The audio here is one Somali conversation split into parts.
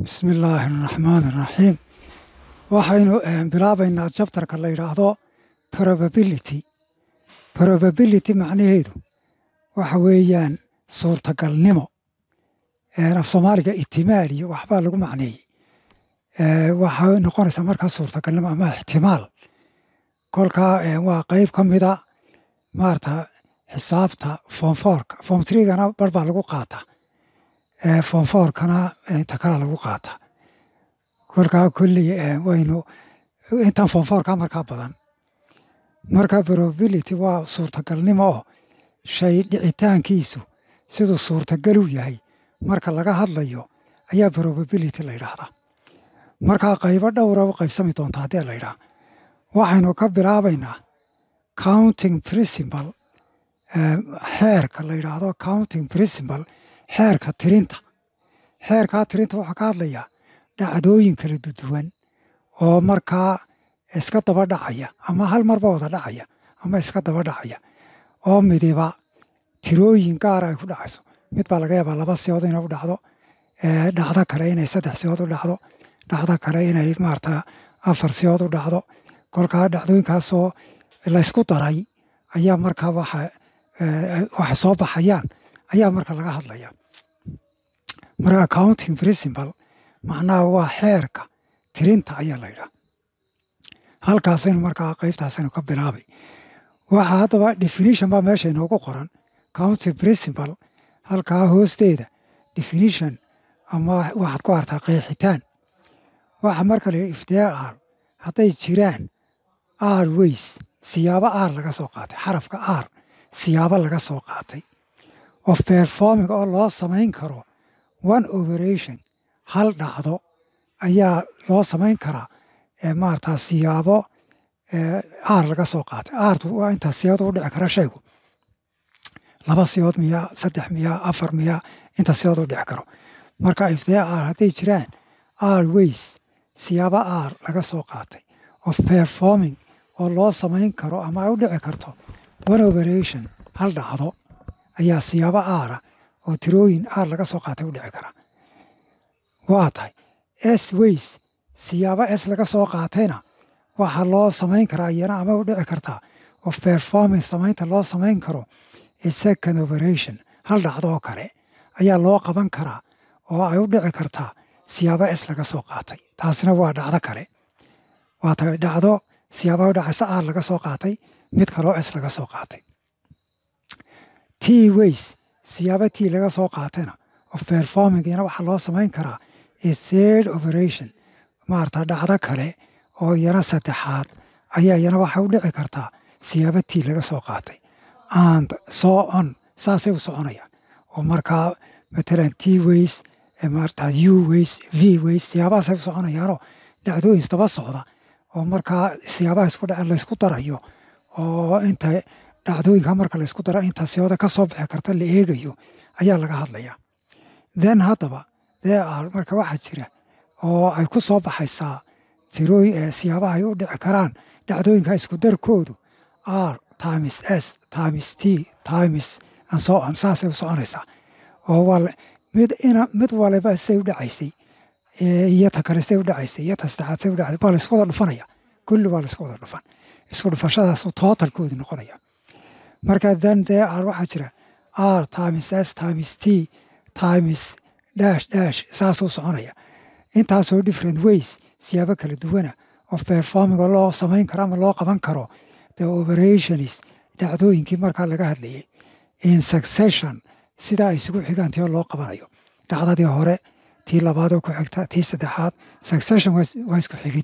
bismi illaahi araxmaan araxiim waxaynu bilaabaynaa jabtarka la yidhaahdo probability probability macnaheedu waxa weeyaan suurtagalnimo af soomaaliga itimaal iyo waxbaa lagu macneeyey waxay noqonaysaa markaa suurtagalnimo ama ixtimaal kolkaa waa qeyb ka mida maarata xisaabta foomfoorka foom trigana bar baa lagu qaataa foomfoorkana inta kale lagu qaataa kolkaa kulli waynu intan foomfoorka markaa badan marka probability waa suurtagalnimo oo shay dhicitaankiisu siduu suurtagal u yahay marka laga hadlayo ayaa probability la yidhaahdaa markaa qaybo dhowra u qaybsami doonta haddii la yidhaha waxaynu ka bilaabaynaa counting principal xeerka la yidhaahdo counting principal xeerka tirinta xeerkaa tirinta waxaa ka hadlayaa dhacdooyin kala duduwan oo markaa iska daba dhacaya ama hal marba wada dhacaya ama iska daba dhacaya oo midiba tirooyin gaara ay ku dhacayso mid baa laga yaabaa laba siyood inay u dhacdo dhacdo kale inay saddex siyood u dhacdo dhacdo kale inay maarata afar siyood u dhacdo kolkaa dhacdooyinkaasoo laysku daray ayaa markaa waxa waxa soo baxayaan ayaa marka laga hadlaya marka accounting principal macnaha waa xeerka tirinta ayaa la yidhaha halkaasaynu markaa qeybtaasaynu ka bilaabay waxa haddaba definition baa meesha inoogu qoran counting principal halkaa hoosteeda definition ama waxaad ku artaa qeexitaan waxa marka la yidhi iftiyaa ar hadday jiraan ar ways siyaabo ar laga soo qaatay xarafka ar siyaabo laga soo qaatay of performing oo loo samayn karo one operation hal dhacdo ayaa loo samayn karaa maarata siyaabo aar laga soo qaatay aartu waa intaa siyaado u dhici kara shaygu laba siyood miyaa saddex miyaa afar miyaa inta siyood u dhici karo marka iftiyaa aar hadday jiraan aar ways siyaabo aar laga soo qaatay of performing oo loo samayn karo ama ay u dhici karto one operation hal dhacdo ayaa siyaabo aara oo tirooyin aar laga soo qaatay u dhici kara waa tahay s ways siyaabo s laga soo qaatayna waxaa loo samayn karaa iyana ama u dhici kartaa of performing samaynta loo samayn karo second operation hal dhacdo oo kale ayaa loo qaban karaa oo ay u dhici kartaa siyaabo s laga soo qaatay taasina waa dhacdo kale waa tahay dhacdo siyaaba u dhacaysa aar laga soo qaatay mid kaloo s laga soo qaatay t ways siyaabo t laga soo qaatayna of performing iyana waxaa loo samayn karaa third operation maarata dhacdo kale oo iyana saddexaad ayaa iyana waxay u dhici kartaa siyaabo t laga soo qaatay and so on saasay u soconayaan oo markaa matalan t ways maarata u ways v ways siyaabahaasay u soconayaanoo dhacdooyin daba socda oo markaa siyaabaha isku dhace laysku darayo oo inta dhacdooyinka marka laysku dara inta siyooda ka soo bixi karta la eegayo ayaa laga hadlaya then haddaba dee ar marka waxaa jira oo ay ku soo baxaysaa tirooy siyaabaha ay u dhici karaan dhacdooyinka isku darkoodu r times s times t times and so on saasay u soconaysaa oo waa mid ina mid waliba say u dhacaysay iyo ta kale say u dhacaysay iyo ta saddexaad say u dhacaysay baa laysku wada dhufanaya kulli waa laysku wada dhufan isku dhufashadaas tootalkoodu noqonaya marka then dee r waxaa jira r times s times t times dash dash saasuu soconaya intaasoo different ways siyaabo kala duwana of performing oo loo samayn karo ama loo qaban karo the operations dhacdooyinkii markaa laga hadlayay in succession sidaa ay isugu xigaan tii oo loo qabanayo dhacdadii hore tii labaad oo ku xigta tii saddexaad succession waa isku xigid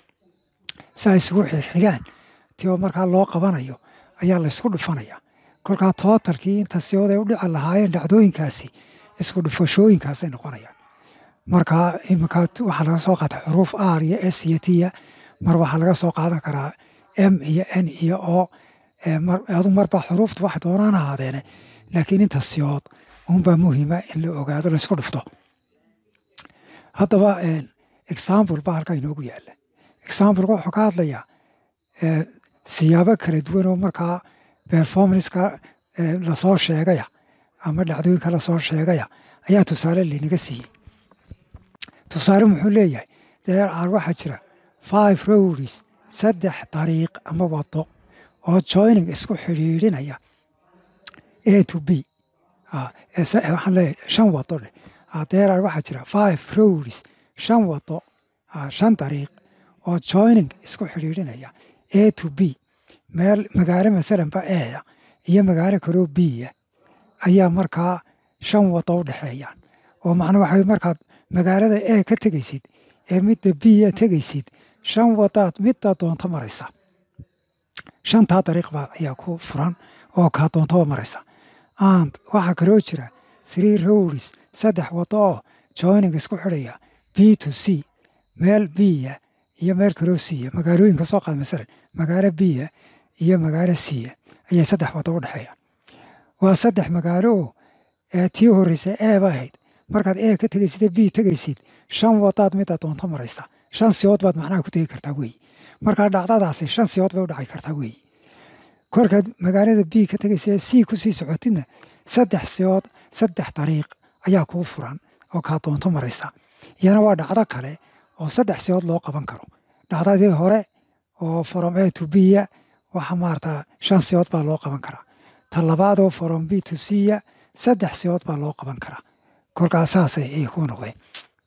si ay isugu xigaan tii oo markaa loo qabanayo ayaa laysku dhufanaya kolkaa tootalkii inta siyood ay u dhici lahaayeen dhacdooyinkaasi isku dhufashooyinkaasay noqonayaan marka iminka waxaa laga soo qaatay xuruuf r iyo s iyo tiya mar waxaa laga soo qaadan karaa m iyo n iyo o adu marba xuruufta wax doonaan ahaadeene laakiin inta siyood unbaa muhiima in la ogaado laysku dhufto haddaba example baa halkaa inoogu yaala exampleka wuxuu ka hadlayaa siyaabo kala duwan oo markaa performanceka lasoo sheegaya ama dhacdooyinka lasoo sheegaya ayaa tusaale laynaga siiyey tusaale muxuu leeyahay there are waxaa jira five roads saddex dariiq ama wado oo joining isku xidhiidhinaya a to b waxaan leeyahay shan wado dheh there are waxaa jira five roads shan wado shan dariiq oo joining isku xidhiidhinaya a to b meel magaalo masalanba eya iyo magaalo kaloo biya ayaa markaa shan wado u dhexeeyaan oo macna waxa markaad magaalada e ka tegaysid ee midda biya tegaysid shan wadaad midda doonto maraysa shantaa dariiq baa ayaa ku furan oo kaa doontaba maraysa and waxaa kaloo jira three roads saddex wado oo joining isku xidhaya b to c meel biya iyo meel kaloo siya magaalooyinka soo qaad masalan magaalo biya iyo magaalo siya ayay saddex wado u dhexeeyaan waa saddex magaalo oo tii horreysa ee ba ahayd markaad ee ka tegaysid ee b tegaysid shan wadaad midda doonto maraysa shan siyood baad macnaha ku tegi kartaa weeye markaa dhacdadaasi shan siyood bay u dhaci kartaa weeye korkaad magaalada b ka tegaysa ee c kusii socotidna saddex siyood saddex dariiq ayaa kuu furan oo kaa doonto maraysa iyana waa dhacdo kale oo saddex siyood loo qaban karo dhacdadii hore oo from a to b-ya waxa maarata shan siyood baa loo qaban karaa ta labaadoo from b to c-ya saddex siyood baa loo qaban karaa kolkaas saasay ay ku noqdeen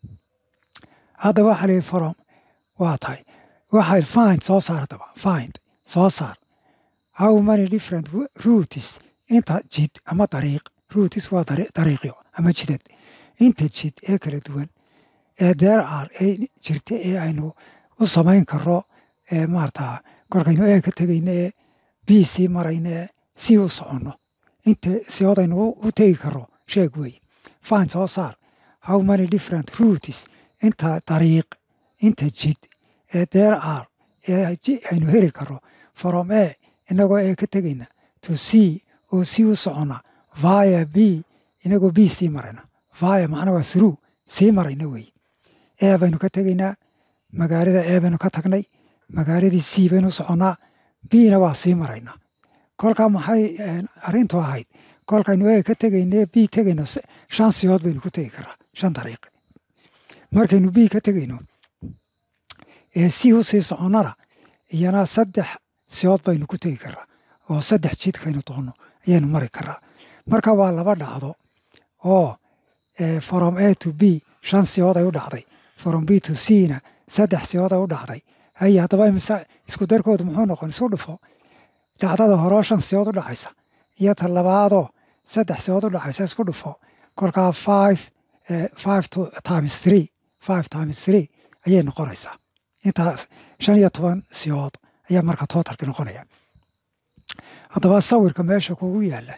hadda waxa la from waa tahay waxay find soo saar daba find soo saar how many different routes inta jid ama dariiq routes waa dariiqyo ama jidad inta jid ee kala duwan ee there are ee jirta ee aynu u samayn karo ee maarata korkaynu ee ka tegayno ee b c marayno ee c u soconno inta siyoodaynu u tegi karo sheeg wey find soo saar how many different routes inta dariiq inta jid ee there are ee aynu heli karo from e inagoo ee ka tegayna to c oo c u socona via b inagoo b sii marayna via macna waa through sii marayna wey ee baynu ka tegaynaa magaalada ee baynu ka tagnay magaaladii c baynu soconnaa bna waa sii maraynaa kolkaa maxay arrintu ahayd kolkaynu ee ka tegayne b tegayno shan siyood baynu ku tegi karaa shan dariiq markaynu b ka tegayno ee c u sii soconnana iyana saddex siyood baynu ku tegi karaa oo saddex jidkaynu doonno ayaynu mari karaa marka waa laba dhacdo oo from a to b shan siyood ay u dhacday from b to c na saddex siyood ay u dhacday haye haddaba imise isku darkoodu muxuu noqon isu dhufo dhacdada horeo shan siyood u dhacaysa iyo ta labaadoo saddex siyood u dhacaysa isku dhufo kolkaa five five times three five times three ayay noqonaysaa intaas shan iyo toban siyood ayaa marka tootalki noqonaya haddaba sawirka meesha kugu yaala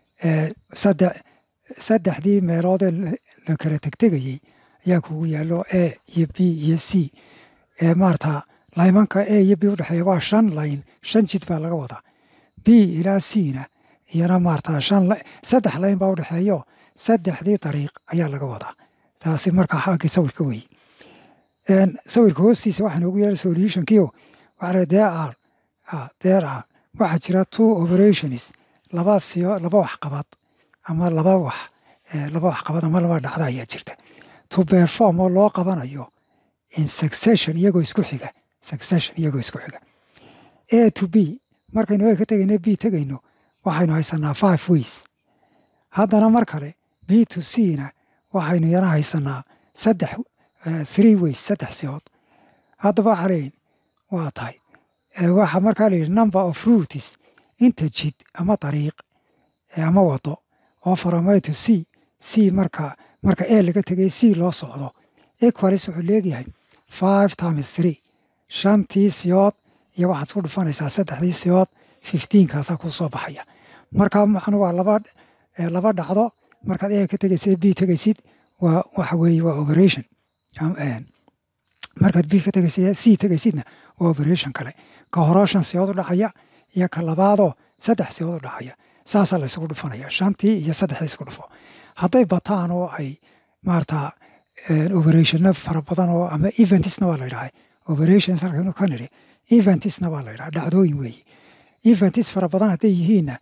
saddexdii meeloodee la kala tegtegayey ayaa kugu yaalo a iyo b iyo c maarata laymanka a iyo b udhexeeya waa shan layn shan jid baa laga wadaa b ilaa c na iyana maarata shan saddex layn baa udhexeeyo saddexdii dariiq ayaa laga wadaa taasi markaa xaggii sawirka weeye sawirka hoostiisa waxaa noogu yaala solutionkiio waxaa there are there are waxaa jira two operations laba siyo laba waxqabad ama laba wax laba waxqabad ama laba dhacda ayaa jirta to perform oo loo qabanayo in succession iyagoo isku xiga succession iyagoo isku xiga a to b markaynu a ka tegayno b tegayno waxaynu haysanaa five ways haddana mar kale b to c na waxaynu yana haysanaa saddex three ways saddex siyood haddaba waxaa leeyihin waa tahay waxaa markaa la yidhi number of routes inta jid ama dariiq ama wado oo from a to c c marka marka e laga tegay c loo socdo equalis wuxuu leegyahay five times three shantii siyood iyo waxaad isku dhufanaysaa saddexdii siyood fifteenkaasaa kuu soo baxaya marka macnu waa laba laba dhacdo markaad e ka tegaysid b tegaysid waa waxa weeye waa operation markaad b ka tegaysid c tegaysidna waa operation kale ka horoo shan siyood u dhacaya iyo ka labaadoo saddex siyood u dhacaya saasaa la isugu dhufanaya shantii iyo saddexdii isku dhufo hadday bataan oo ay maarata operationna fara badan oo ama eventisna waa la yidhaha operations halkanu ka nidhi eventisna waa la yidhaha dhacdooyin weeye eventis fara badan hadday yihiinna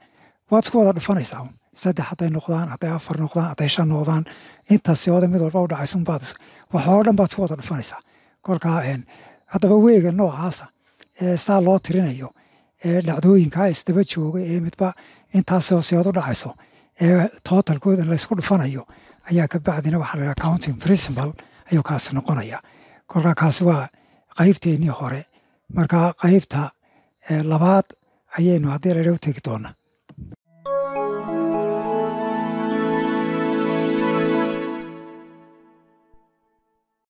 waad isku wada dhufanaysaa un saddex hadday noqdaan hadday afar noqdaan hadday shan noqdaan intaasi ooda mid walba u dhacaysun baad waxoo dhan baad isku wada dhufanaysaa kolkaa haddaba weega noocaasa ee saa loo tirinayo ee dhacdooyinkaa isdaba jooga ee midba intaasoo siyood u dhacayso ee tootalkooda laysku dhufanayo ayaa ka bacdina waxaa la yidhaha counting principal ayuu kaasi noqonaya kolkaa kaasi waa qaybteennii hore markaa qaybta labaad ayaynu haddii ladha u tegi doonaa